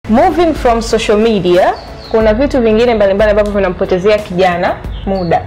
moving from social media kuna vitu vingine mbalimbali ambavyo vinampotezea kijana muda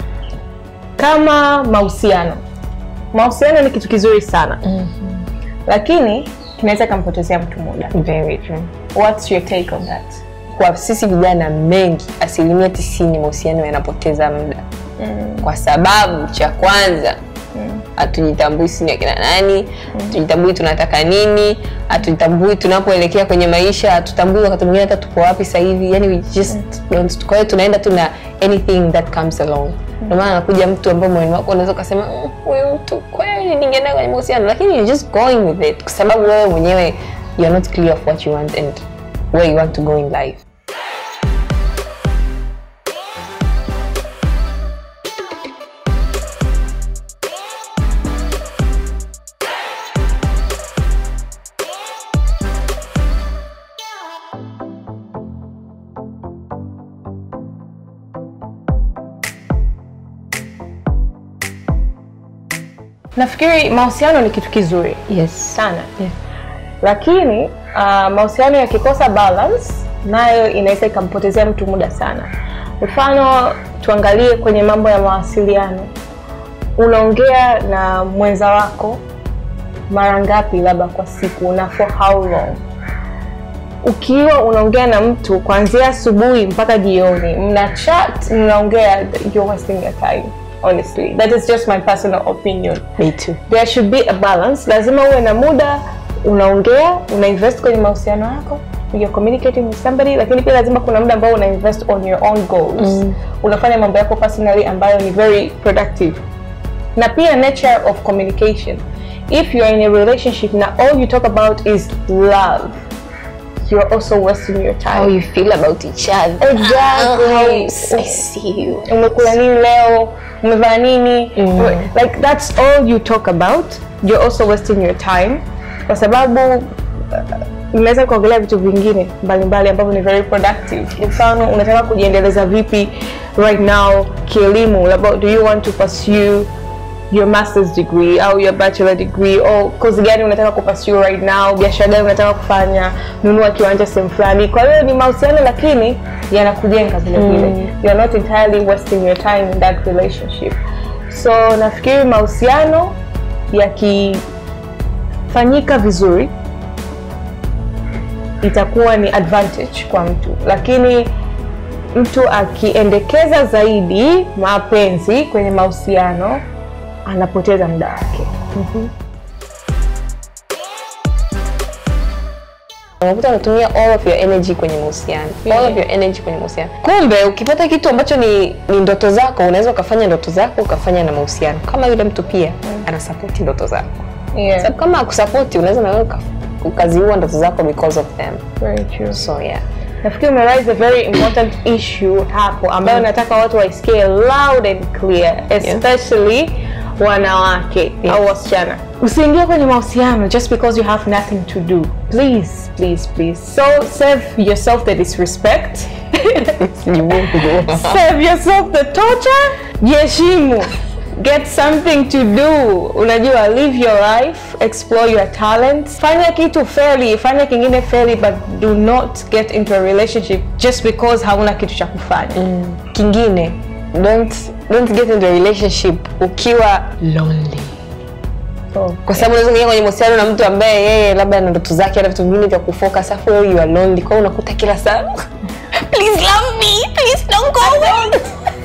kama mahusiano mahusiano ni kitu kizuri sana mm-hmm. lakini kinaweza kampotezea mtu muda Very true. what's your take on that Kwa sisi vijana mengi, asilimia tisini mahusiano yanapoteza muda mm. kwa sababu cha kwanza hatujitambui sisi ni akina nani, hatujitambui tunataka nini, hatujitambui tunapoelekea kwenye maisha, hatutambui wakati mwingine hata tuko wapi sasa hivi, yani we just don't. Kwa hiyo tunaenda tu na anything that comes along. Ndio maana anakuja mtu ambaye moyoni wako unaweza ukasema "Mm, huyu mtu kweli ningeenda kwenye mahusiano, lakini you're just going with it kwa sababu wewe mwenyewe you're not clear of what you want and where you want to go in life. nafikiri mahusiano ni kitu kizuri Yes. sana lakini uh, mahusiano yakikosa balance nayo inaweza ikampotezea mtu muda sana mfano tuangalie kwenye mambo ya mawasiliano unaongea na mwenza wako mara ngapi labda kwa siku na for how long ukiwa unaongea na mtu kuanzia asubuhi mpaka jioni mna chat mnaongea you're wasting your time honestly that is just my personal opinion Me too. there should be a balance lazima uwe na muda unaongea una invest kwenye mahusiano yako you're communicating with somebody lakini pia lazima kuna muda ambao una invest on your own goals mm. unafanya mambo yako personally ambayo ni very productive na pia nature of communication if you're in a relationship na all you talk about is love you're also wasting your time How you feel about each other. Exactly. How I see you. umekula nini leo umevaa nini like that's all you talk about you're also wasting your time kwa sababu uh, mnaweza kuongelea vitu vingine mbalimbali ambavyo ni very productive mfano unataka kujiendeleza vipi right now kielimu labda do you want to pursue your master's degree au your bachelor degree au kozi gani unataka kupursue right now biashara gani unataka kufanya nunua kiwanja sehemu fulani kwa hiyo ni mahusiano lakini yanakujenga vile vile you're not entirely wasting your time in that relationship so nafikiri mahusiano yakifanyika vizuri itakuwa ni advantage kwa mtu lakini mtu akiendekeza zaidi mapenzi kwenye mahusiano anapoteza muda wake unakuta unatumia all of your energy kwenye mahusiano all of your energy kwenye mahusiano kumbe ukipata kitu ambacho ni, ni ndoto zako unaweza ukafanya ndoto zako ukafanya na mahusiano kama yule mtu pia anasapoti ndoto zako yeah. sababu kama akusapoti unaweza nawe uka- ukaziua ndoto zako because of them Very true. so yeah nafikiri umeraise a very important issue hapo ambayo nataka watu waisikie loud and clear especially wanawake au wasichana usiingie kwenye mahusiano just because you have nothing to do please please please so save yourself the disrespect save yourself the torture jiheshimu get something to do unajua live your life explore your talents fanya kitu fairly fanya kingine fairly but do not get into a relationship just because hauna kitu cha kufanya kingine don't, don't get into a relationship ukiwa lonely so, kwa sababu unaweza kuingia kwenye mahusiano na mtu ambaye yeye labda ana ndoto zake ana vitu vingine vya kufocus afu wewe you are lonely kwa hiyo unakuta kila saa please love me please don't go away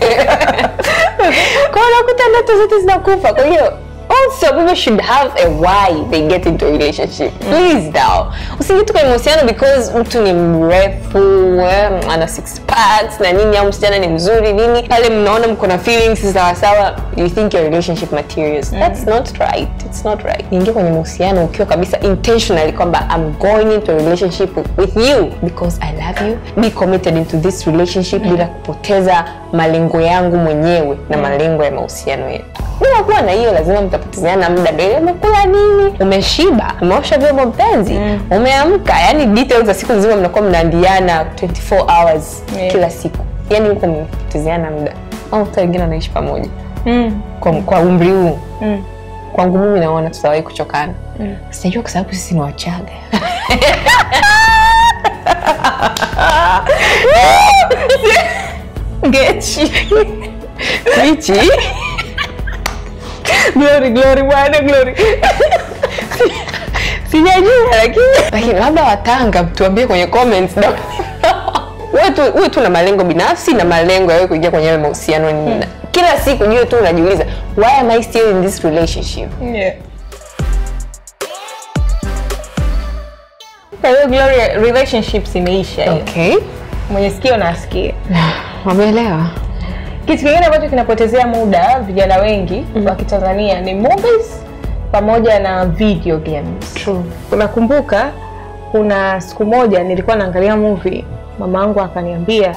kwa hiyo unakuta ndoto zote zinakufa kwa hiyo also people should have a why they get into a relationship please now usiingie tu kwenye mahusiano because mtu ni mrefu eh, ana six packs na nini au msichana ni mzuri nini pale mnaona mko na feelings sawasawa you think your relationship materials that's not right it's not right ingia kwenye mahusiano ukiwa kabisa intentionally kwamba i'm going into a relationship with you because i love you be committed into this relationship bila kupoteza malengo yangu mwenyewe na malengo ya mahusiano yetu bila kuwa na hiyo lazima mtapotezeana muda ndio umekula nini umeshiba umeosha vyombo mpenzi umeamka yani details za siku nzima mnakuwa mnaandiana 24 hours Yeah. kila siku yani huko mmepotezeana muda au hata wengine wanaishi pamoja mm, kwa, kwa umri huu mm. kwangu mimi naona tutawahi kuchokana sijajua kwa sababu sisi ni wachaga Ngechi. Michi. Glory, glory bwana, glory. Sijajua lakini lakini labda Watanga tuambie kwenye comments down wewe tu wewe tu na malengo binafsi na malengo ya wewe kuingia kwenye hayo mahusiano ni kila siku jue tu unajiuliza why am I still in this relationship? Yeah. Kwa hiyo Glory, relationships imeisha hiyo. Okay. Mwenye sikio na asikie. Wameelewa? Kitu kingine ambacho kinapotezea muda vijana wengi wa Kitanzania ni movies pamoja na video games. True. Unakumbuka kuna siku moja nilikuwa naangalia movie, mama yangu akaniambia,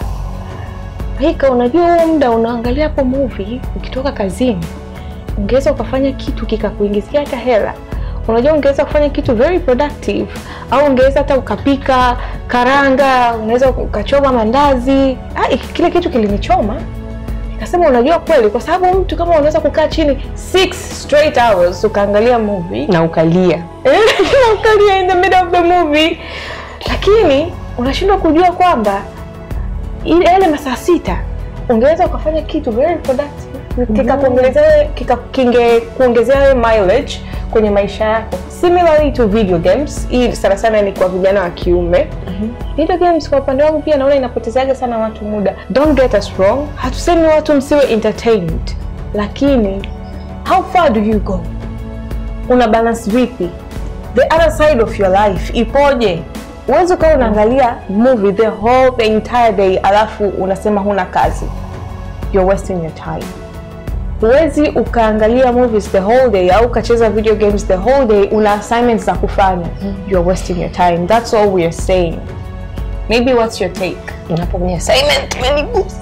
Haika, unajua huo muda unaangalia hapo movie, ukitoka kazini ungeweza ukafanya kitu kikakuingizia hata hela. Unajua ungeweza kufanya kitu very productive, au ungeweza hata ukapika karanga, unaweza ukachoma mandazi. Ah, kile kitu kilinichoma Nikasema unajua kweli, kwa sababu mtu kama unaweza kukaa chini six straight hours ukaangalia movie Na ukalia. ukalia in the middle of the movie, lakini unashindwa kujua kwamba ile yale masaa sita ungeweza ukafanya kitu very productive kikakuongezea kika, kinge kuongezea wewe mileage kwenye maisha yako. Similarly to video games, hii sana sana ni kwa vijana wa kiume. Video games kwa upande wangu pia naona inapotezaga sana watu muda. Don't get us wrong, hatusemi watu msiwe entertained, lakini how far do you go? Una balance vipi? The other side of your life ipoje? Huwezi ukawa unaangalia movie the whole the entire day alafu unasema huna kazi. You're wasting your time. Huwezi ukaangalia movies the whole day au ukacheza video games the whole day, una assignments za kufanya. You're wasting your time. That's all we are saying. Maybe what's your take? Unapo kwenye assignment umenigusa.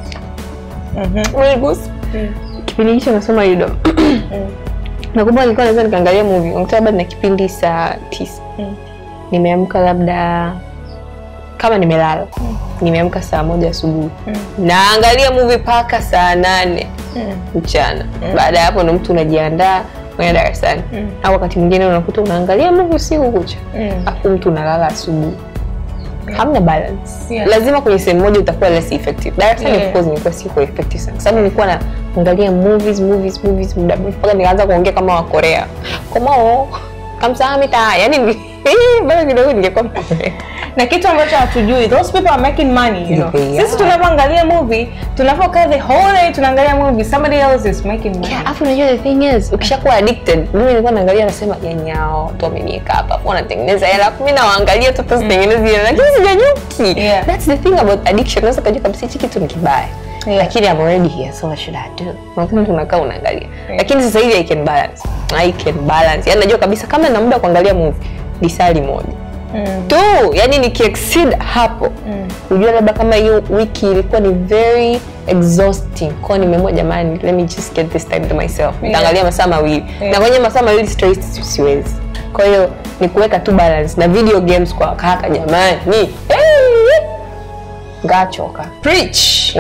Umenigusa. Kipindi hicho nasoma Udom. Nakumbuka nilikuwa naweza nikaangalia movie. Unakuta labda na kipindi saa tisa. Nimeamka labda kama nimelala. Nimeamka saa moja asubuhi. Naangalia movie paka saa nane mchana. Baada ya hapo ndo mtu unajiandaa kwenda darasani. Au wakati mwingine unakuta unaangalia movie usiku kucha. Afu mtu unalala asubuhi. Hamna balance. Yeah. Lazima kwenye sehemu moja utakuwa less effective. Darasani Yeah. of course nilikuwa siko effective sana. Kwa sababu nilikuwa naangalia movies movies movies muda mrefu mpaka nikaanza kuongea kama wa Korea. Komo kamsahamnida. Yaani ni- bado kidogo ningekuwa Mkorea. na kitu ambacho hatujui those people are making money you know. Yeah. sisi tunavyoangalia movie tunavyokaa the whole day tunaangalia movie somebody else is making money Yeah, afu unajua the thing is ukishakuwa addicted mimi nilikuwa naangalia nasema yanyao watu wameniweka hapa afu wanatengeneza hela afu mimi nawaangalia tu sitengenezi hela lakini sijanyuki Yeah. that's the thing about addiction unaweza kujua kabisa hichi kitu ni kibaya Yeah. lakini I'm already here so what should I do unakuta mtu unakaa unaangalia lakini sasa hivi I can balance I can balance yani najua kabisa kama na muda wa kuangalia movie lisali moja tu yani nikiexceed hapo ujua labda kama hiyo wiki ilikuwa ni very exhausting kwao nimeamua jamani let me just get this time to myself nitaangalia masaa mawili Yeah. na kwenye masaa mawili straight si- siwezi kwa hiyo ni kuweka tu balance na video games kwa kaka jamani hey! ngachoka preach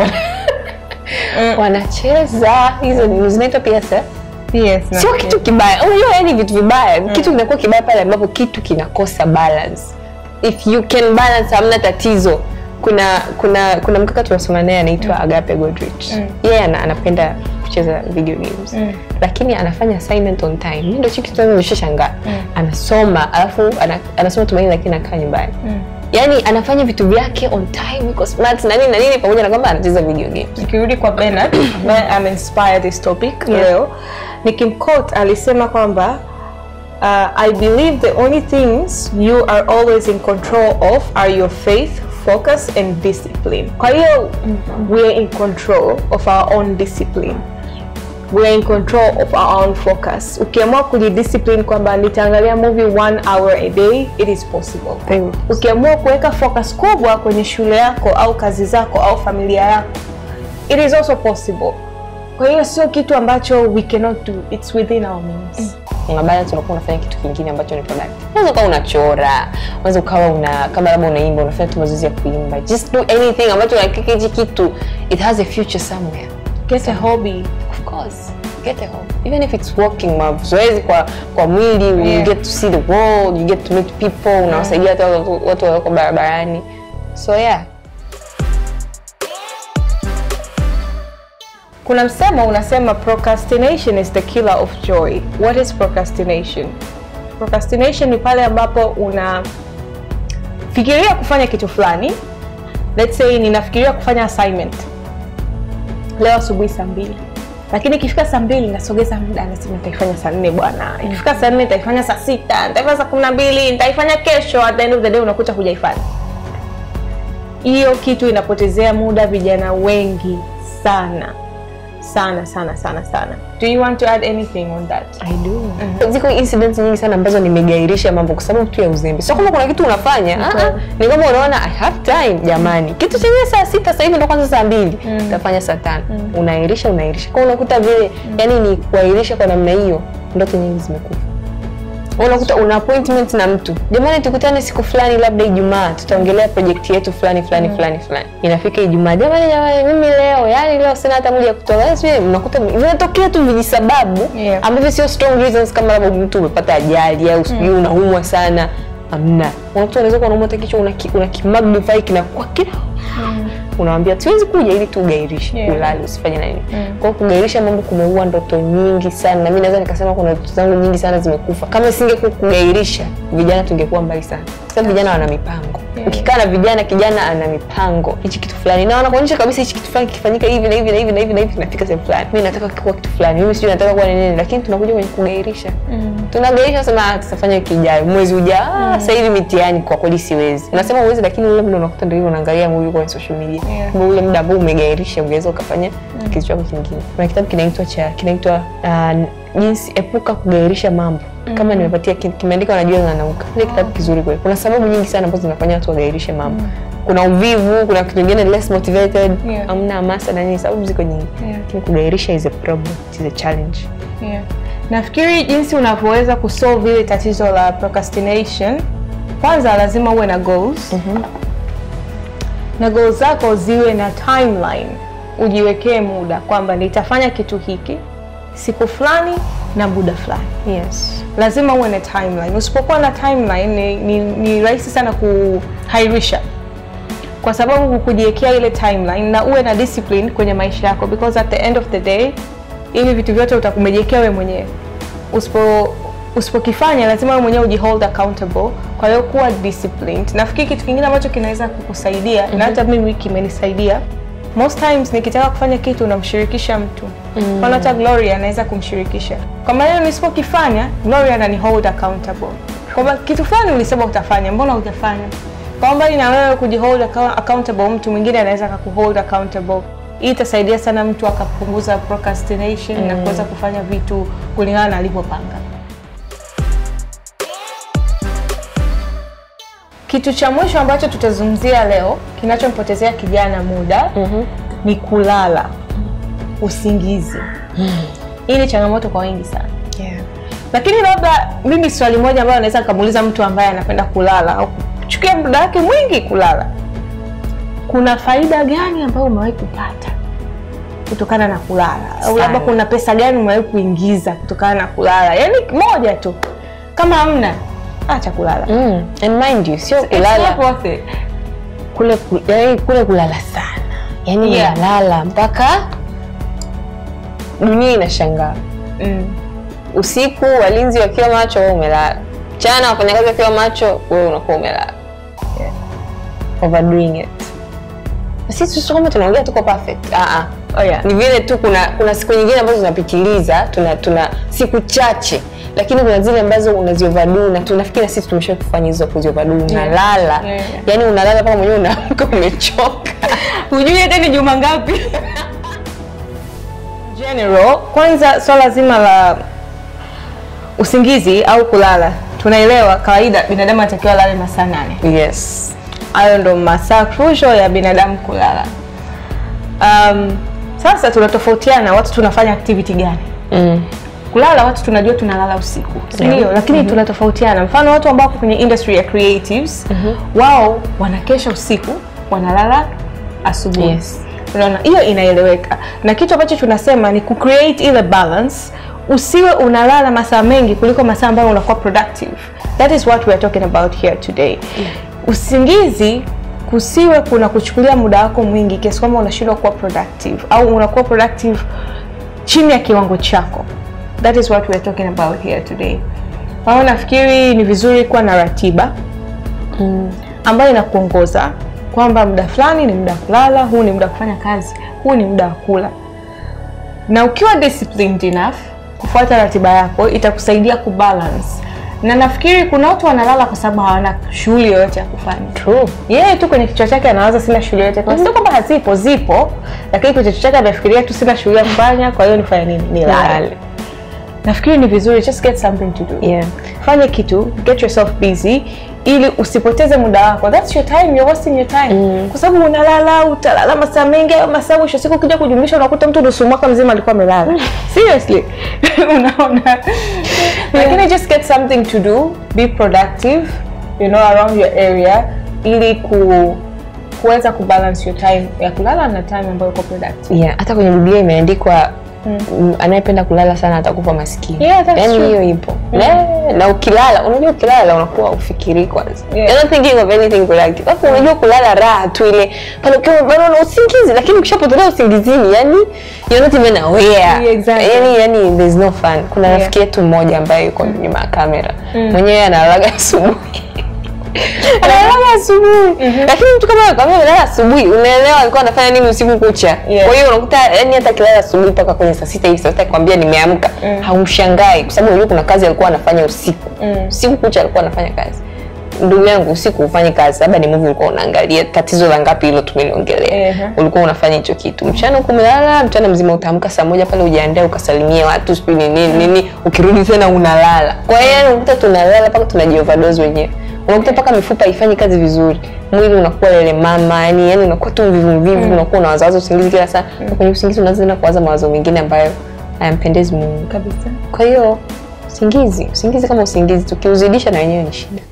wanacheza hizo ni- zinaitwa PSF yes na- sio kitu kibaya unajua yani vitu vibaya kitu kinakuwa kibaya pale ambapo kitu kinakosa balance if you can balance hamna tatizo kuna kuna kuna mkaka tunasoma naye anaitwa agape godrich yeye ana, anapenda kucheza video games lakini anafanya assignment on time mi ndo hicho kitu nimeshashangaa anasoma alafu ana, anasoma tumaini lakini anakaa nyumbani yaani anafanya vitu vyake on time yuko smart na nini na nini pamoja na kwamba anacheza video games nikirudi kwa Bernard ambaye ameinspire this topic Yeah. leo nikimquote alisema kwamba uh, I believe the only things you are always in control of are your faith focus and discipline kwa hiyo we are in control of our own discipline we are in control of our own focus ukiamua kujidiscipline kwamba nitaangalia movie one hour a day it is possible Very ukiamua kuweka focus kubwa kwenye shule yako au kazi zako au familia yako it is also possible kwa hiyo sio kitu ambacho we cannot do it's within our means una balance unakuwa unafanya kitu kingine ambacho ni productive unaweza ukawa unachora unaweza ukawa una kama labda unaimba unafanya tu mazoezi ya kuimba just do anything ambacho unahakika hichi kitu it has a future somewhere get a hobby of course get a hobby even if it's walking mazoezi kwa kwa mwili you Yeah. get to see the world you get to meet people unawasaidia hata watu- watu walioko barabarani so yeah kuna msemo unasema procrastination is the killer of joy. What is procrastination? Procrastination ni pale ambapo unafikiria kufanya kitu fulani. Let's say ninafikiria kufanya assignment leo asubuhi saa mbili lakini ikifika saa mbili nasogeza muda, nasema nitaifanya saa nne bwana. Ikifika saa nne nitaifanya saa sita, nitaifanya saa kumi na mbili, nitaifanya kesho. At the end of the day unakuta hujaifanya. Hiyo kitu inapotezea muda vijana wengi sana sana sana sana sana. Do you want to add anything on that? I do. Ziko incidents nyingi sana ambazo nimegairisha mambo kwa sababu tu ya uzembe. Sio kama kuna kitu unafanya, ah ah, ni kama unaona I have time jamani. Kitu chenyewe saa sita sasa hivi ndo kwanza saa mbili. Utafanya saa tano. Unairisha unairisha. Kwa hiyo unakuta vile yani ni kuairisha kwa namna hiyo ndoto nyingi zimekufa. Unakuta una appointment na mtu, jamani, tukutane siku fulani, labda Ijumaa, tutaongelea project yetu fulani fulani fulani fulani. Inafika Ijumaa, jamani, jamani, mimi leo, yani leo sina hata moja ya kutoka. Yes, wewe unakuta vinatokea tu vijisababu Yeah. ambavyo sio strong reasons, kama labda mtu umepata ajali au sijui unaumwa sana. Amna, unakuta unaweza kuwa unaumwa hata kichwa, una ki- una kimagnify kinakuwa kila unawambia siwezi kuja ili tu ugairishe Yeah. ulale usifanye na nini kwa hiyo kugairisha mambo kumeua ndoto nyingi sana na mi naweza nikasema kuna ndoto zangu nyingi sana zimekufa kama isingekuwa kugairisha vijana tungekuwa mbali sana kwa sababu vijana wana mipango Yeah. ukikaa na vijana kijana ana mipango hichi kitu fulani na wanakuonyesha kabisa hichi kitu fulani kikifanyika hivi na hivi na hivi na hivi na hivi kinafika sehemu fulani mi nataka kuwa kitu fulani mimi sijui nataka kuwa ni nini lakini tunakuja kwenye kugairisha tunagairisha sema ah, tutafanya wiki ijayo mwezi ujao ah, sasa hivi mitihani kwa kweli siwezi unasema uwezi lakini ule muda unakuta ndio hivyo unaangalia movie kwenye social media Yeah. Kumbe ule muda ambao umegairisha ungeweza ukafanya kitu chako kingine kuna kitabu kinaitwa cha kinaitwa uh, jinsi epuka kugairisha mambo kama nimepatia ki- kimeandikwa na Joel Nanauka ile kitabu kizuri kweli kuna sababu nyingi sana ambazo zinafanya watu wagairishe mambo kuna uvivu kuna kitu kingine less motivated Yeah. hamna hamasa na nini sababu ziko nyingi Yeah. lakini kugairisha is a problem it is a challenge Yeah. Nafikiri jinsi unavyoweza kusolve ile tatizo la procrastination, kwanza lazima uwe na goals. Na goals zako ziwe na timeline. Ujiwekee muda kwamba nitafanya kitu hiki siku fulani na muda fulani. yes Lazima uwe na timeline. Usipokuwa na timeline ni, ni, ni rahisi sana kuhairisha kwa sababu kujiwekea ile timeline na uwe na discipline kwenye maisha yako because at the end of the day hivi vitu vyote utakumejiwekea wewe mwenyewe. Usipo usipokifanya lazima wewe mwenyewe ujihold accountable. Kwa hiyo kuwa disciplined. Nafikiri kitu kingine ambacho kinaweza kukusaidia na hata mimi kimenisaidia most times nikitaka kufanya kitu namshirikisha mtu mm. hata Gloria anaweza kumshirikisha kwa maana nisipokifanya Gloria anani hold accountable kwamba kitu fulani ulisema utafanya, mbona hujafanya? Kwa mbali na wewe kujihold account- accountable, mtu mwingine anaweza akakuhold accountable. Hii itasaidia sana mtu akapunguza procrastination na kuweza kufanya vitu kulingana na alivyopanga. Kitu cha mwisho ambacho tutazungumzia leo kinachompotezea kijana muda ni kulala, usingizi. Hii ni changamoto kwa wengi sana yeah. lakini labda mimi swali moja ambayo naweza nikamuuliza mtu ambaye anapenda kulala au kuchukia muda wake mwingi kulala, kuna faida gani ambayo umewahi kupata kutokana na kulala, au Sana. labda kuna pesa gani umewahi kuingiza kutokana na kulala? Yaani moja tu, kama hamna, acha kulala. mm. and mind you sio It's kulala not worth it. kule ku- yaani kule kulala sana yaani Yeah. unalala mpaka dunia inashangaa Mm. usiku walinzi wakiwa macho wewe umelala mchana wafanyakazi wakiwa macho wewe unakuwa umelala Yeah. overdoing it Na sisi sio kama tunaongea tuko perfect ah ah Oh yeah. ni vile tu kuna kuna siku nyingine ambazo tunapitiliza tuna tuna siku chache lakini kuna zile ambazo unazioverdo na tunafikiri sisi tumesha kufanya hizo kuzioverdo unalala Yeah. yani unalala mpaka mwenyewe unaamka umechoka hujui hata ni juma ngapi general kwanza swala zima la usingizi au kulala tunaelewa kawaida binadamu anatakiwa alale masaa nane yes hayo ndo masaa crucial ya binadamu kulala um, sasa tunatofautiana watu tunafanya activity gani mm. kulala watu tunajua tunalala usiku si ndio Yeah. lakini tunatofautiana mfano watu ambao wako kwenye industry ya creatives wao wanakesha usiku wanalala asubuhi Yes. unaona hiyo inaeleweka na kitu ambacho tunasema ni kucreate ile balance usiwe unalala masaa mengi kuliko masaa ambayo unakuwa productive that is what we are talking about here today usingizi kusiwe kuna kuchukulia muda wako mwingi kiasi kwamba unashindwa kuwa productive au unakuwa productive chini ya kiwango chako. That is what we are talking about here today. Kwa hiyo nafikiri ni vizuri kuwa na ratiba ambayo inakuongoza kwamba muda fulani ni muda wa kulala, huu ni muda wa kufanya kazi, huu ni muda wa kula. Na ukiwa disciplined enough kufuata ratiba yako itakusaidia kubalance. Na nafikiri kuna watu wanalala kwa sababu hawana shughuli yoyote ya kufanya. True. Yeye tu kwenye kichwa chake anawaza sina shughuli yoyote. Kwa sio kwamba hazipo, zipo, lakini kwenye kichwa chake anafikiria tu sina shughuli ya kufanya, kwa hiyo nifanye nini? Nilale. Nilale. Nafikiri ni vizuri just get something to do. Yeah. Fanya kitu, get yourself busy ili usipoteze muda wako. That's your time, you're wasting your time. Kwa sababu unalala, utalala masaa mengi, hayo masaa mwisho siku ukija kujumlisha unakuta mtu nusu mwaka mzima alikuwa amelala. Seriously. Unaona? Lakini just get something to do, be productive, you know, around your area ili ku kuweza kubalance your time ya kulala na time ambayo uko productive. Yeah, hata kwenye Biblia imeandikwa mm. anayependa kulala sana atakufa maskini. Yeah, that's Yaani true. hiyo ipo. Na, na ukilala, unajua ukilala unakuwa ufikiri kwanza. Yeah. You're not thinking of anything productive. Hapo unajua kulala raha tu ile pale ukiwa bado una usingizi lakini ukishapotelea usingizini, yani you're not even aware. Yeah, exactly. Yani yani there's no fun. Kuna Yeah. rafiki yetu mmoja ambaye yuko nyuma ya kamera. Mwenyewe analalaga asubuhi. analala asubuhi lakini mtu kama kama analala asubuhi unaelewa alikuwa anafanya nini usiku kucha Yeah. kwa hiyo unakuta yani hata kilala asubuhi mpaka kwenye saa sita hivi saa sita kwambia nimeamka haumshangai kwa sababu unajua kuna kazi alikuwa anafanya usiku usiku kucha alikuwa anafanya kazi ndugu yangu usiku ufanye kazi labda ni movie ulikuwa unaangalia tatizo la ngapi hilo tumeliongelea Ehe. ulikuwa unafanya hicho kitu mchana huko umelala mchana mzima utaamka saa moja pale ujiandae ukasalimia watu sijui ni nini nini ukirudi tena unalala kwa hiyo yani unakuta tunalala mpaka tunajioverdose wenyewe unakuta mpaka mifupa haifanyi kazi vizuri mwili unakuwa lele mama yani yani unakuwa tu mvivu mvivu unakuwa unawazawaza usingizi kila saa na kwenye usingizi unaanza tena kuwaza mawazo mengine ambayo hayampendezi Mungu Kabisa. kwa hiyo usingizi usingizi kama usingizi tukiuzidisha na wenyewe ni shida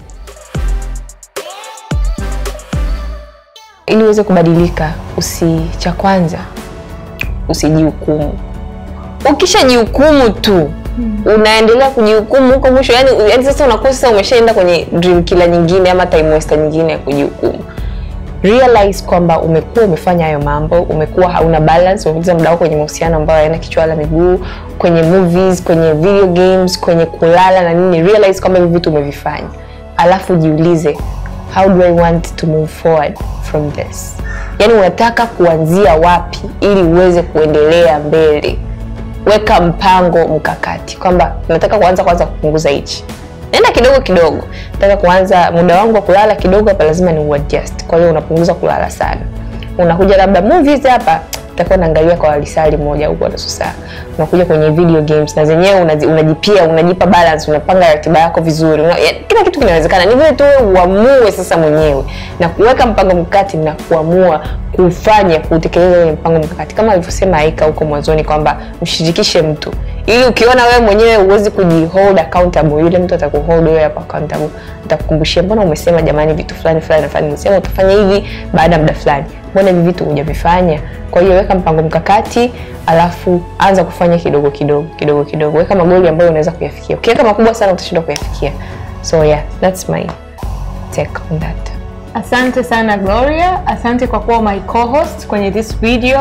ili uweze kubadilika usi cha kwanza usijihukumu ukishajihukumu tu unaendelea kujihukumu huko mwisho yani, yani sasa unakuwa sasa umeshaenda kwenye dream killer nyingine ama time waster nyingine ya kujihukumu realize kwamba umekuwa umefanya hayo mambo umekuwa hauna balance umepoteza muda wako kwenye mahusiano ambayo hayana kichwa wala miguu kwenye movies kwenye video games kwenye kulala na nini realize kwamba hivi vitu umevifanya alafu jiulize how do i want to move forward from this yaani unataka kuanzia wapi ili uweze kuendelea mbele weka mpango mkakati kwamba nataka kuanza kwanza kupunguza hichi nenda kidogo kidogo nataka kuanza muda wangu wa kulala kidogo hapa lazima ni uadjust kwa hiyo unapunguza kulala sana unakuja labda movies hapa utakuwa naangalia kwa lisali moja au kwa nusu saa unakuja kwenye video games na zenyewe unazi- unajipia unajipa balance unapanga ratiba yako vizuri una, ya, kila kitu kinawezekana ni vile tu wewe uamue sasa mwenyewe na kuweka mpango mkakati na kuamua kufanya kutekeleza ule mpango mkakati kama alivyosema Aika huko mwanzoni kwamba mshirikishe mtu ili ukiona wewe mwenyewe huwezi kujihold accountable yule mtu atakuhold wewe hapo accountable atakukumbushia mbona umesema jamani vitu fulani fulani na fulani umesema utafanya hivi baada ya muda fulani mbona hivi vitu hujavifanya kwa hiyo weka mpango mkakati alafu anza kufanya kidogo kidogo kidogo kidogo weka magoli ambayo unaweza kuyafikia ukiweka makubwa sana utashindwa kuyafikia so yeah that's my take on that Asante sana Gloria, asante kwa kuwa my co-host kwenye this video.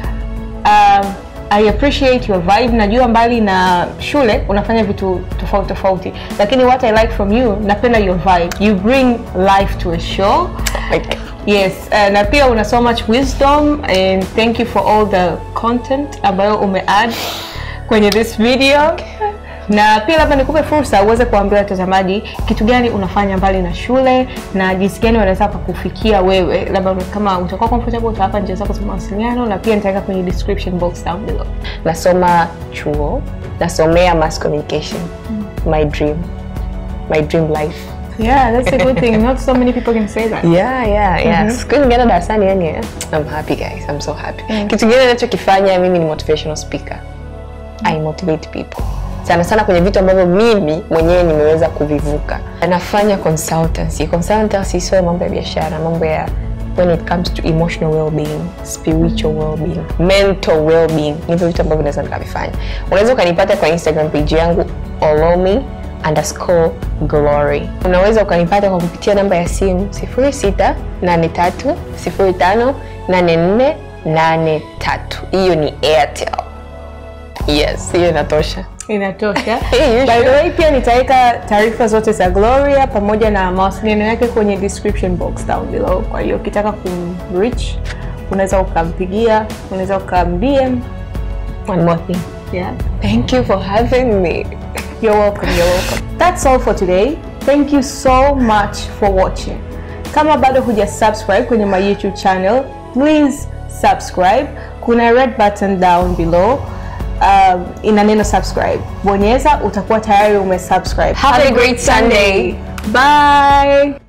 Um, I appreciate your vibe. Najua mbali na shule unafanya vitu tofauti tofauti, lakini what I like from you, napenda your vibe. You bring life to a show. like, Yes, uh, na pia una so much wisdom and thank you for all the content ambayo umeadd kwenye this video. Na pia labda nikupe fursa uweze kuambia watazamaji kitu gani unafanya mbali na shule na jinsi gani wanaweza kukufikia wewe, labda una- kama utakuwa comfortable utawapa njia zako za mawasiliano, na pia nitaweka kwenye description box down below. nasoma chuo nasomea mass communication my dream my dream life Yeah, that's a good thing. Not so many people can say that. yeah yeah yeah siku ningeenda darasani yani eh, i'm happy guys i'm so happy kitu kingine ninachokifanya mimi ni motivational speaker i motivate people sana sana kwenye vitu ambavyo mimi mwenyewe nimeweza kuvivuka nafanya consultancy consultancy sio mambo ya biashara mambo ya when it comes to emotional well-being spiritual well-being mental well-being hivyo vitu ambavyo naweza nikavifanya unaweza ukanipata kwa instagram page yangu olomi underscore glory. Unaweza ukanipata kwa kupitia namba ya simu 0683058483. Hiyo ni Airtel. Yes, hiyo inatosha. Inatosha. Hey, By the way, pia nitaweka taarifa zote za Gloria pamoja na mawasiliano yake kwenye description box down below. Kwa hiyo ukitaka kumreach unaweza ukampigia, unaweza ukam-DM. One more thing. Yeah. Thank you for having me. You're welcome, you're welcome. That's all for today. Thank you so much for watching. Kama bado huja subscribe kwenye my YouTube channel, please subscribe. Kuna red button down below. Um, ina neno subscribe. Bonyeza utakuwa tayari umesubscribe. Have a great Sunday. Bye.